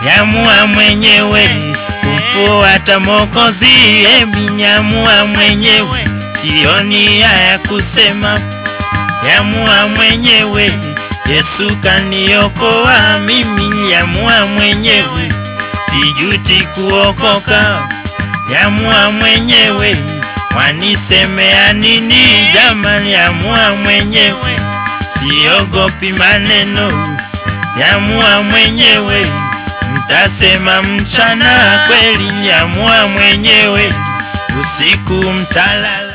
yamua mwenyewe kufuata Mwokozi, emi yamua mwenyewe, sioni haya kusema, yamua mwenyewe, Yesu kaniokoa mimi, yamua mwenyewe, sijuti kuokoka, yamua mwenyewe, wanisemea nini jamani, yamua mwenyewe, siogopi maneno, yamua mwenyewe mtasema mchana kweli, yamua mwenyewe, usiku mtalala.